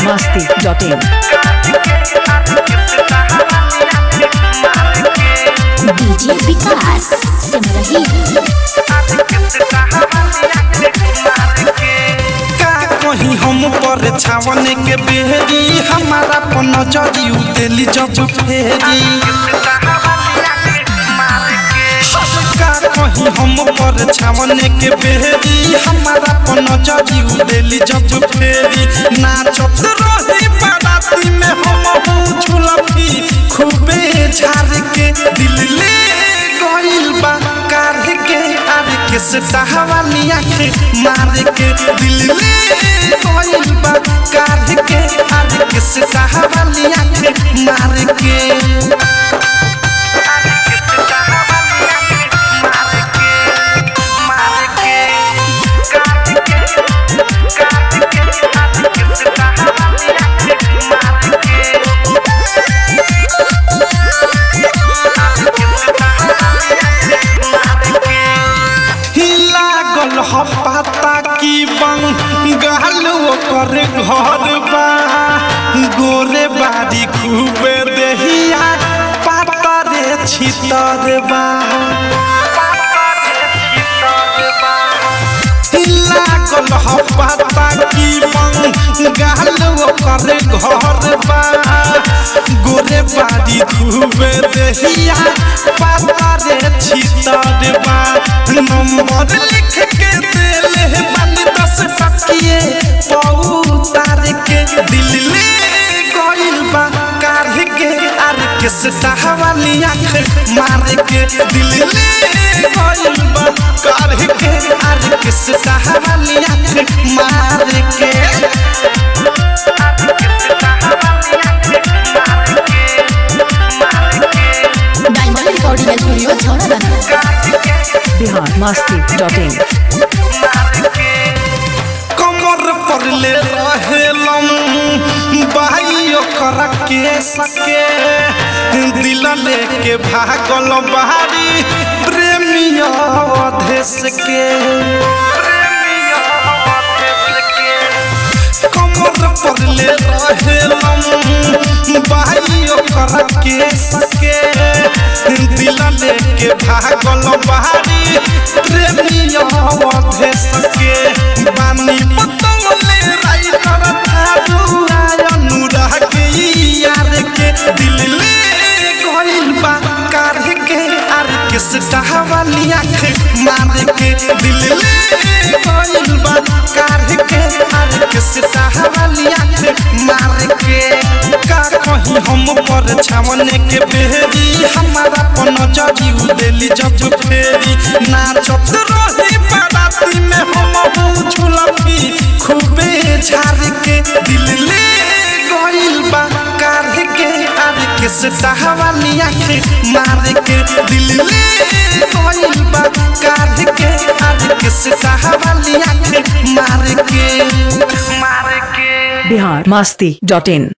masti.in. DJ विकास सिमरही का कहीं हम पर छावन के बेहरी हमारा पन जरी उतेली जब फेरी का कहीं हम पर छावन के बेहरी हमारा पन जरी उतेली जब फेरी नाचत रही बाराती में हम हूँ झुलफी खूबे झार के दिल ले गइल बा कार के आर के सहावाली आँख मार के दिल ले गइल बा कार के आर के सहावाली आँख मार के लागल ह पाता की बंगाल ओकर घर बा गोरे बारी खूबे देहिया पाता रे छितर बा लागल ह पाता की बंगाल ओकर घर बा गोरे बारी खूबे देहिया पाता रे छितर बा नंबर लिख के देले बानी दस टकिए पौतार के दिल ले गइल बा कार के आर के सहावाली आँख मार के दिल ले गइल बा कार के आर के सहावाली आँख मार के डायमंड रिकॉर्डिंग स्टूडियो छौड़ादाना Bihar masti.in. कमर पर ले रहेलम भाई ओकर के सके दिल लेके भागल बारी प्रेमिया अधेश के कमर पर ले रहेलम भाई ओकर के सके दिल लेके भागल बारी प्रेमिया अधेश के बानी पतंगले राइटर थारू आयनु रह के यार के दिल ले गइल बा कार के आर के सहावाली आँख मार के दिल ले गइल बा कार के आर के सहावाली आँख मार के का कहीं हम पर छावन के बेहरी हमारा पन जरी उदेली जब फेरी नाचत रही बाराती में हम हूँ झुलफी खूबे झार के दिल ले गइल बा कार के आर के सहावाली आँख मार के दिल ले गइल बा कार के आर के सहावाली आँख मार के मार के Bihar masti.in.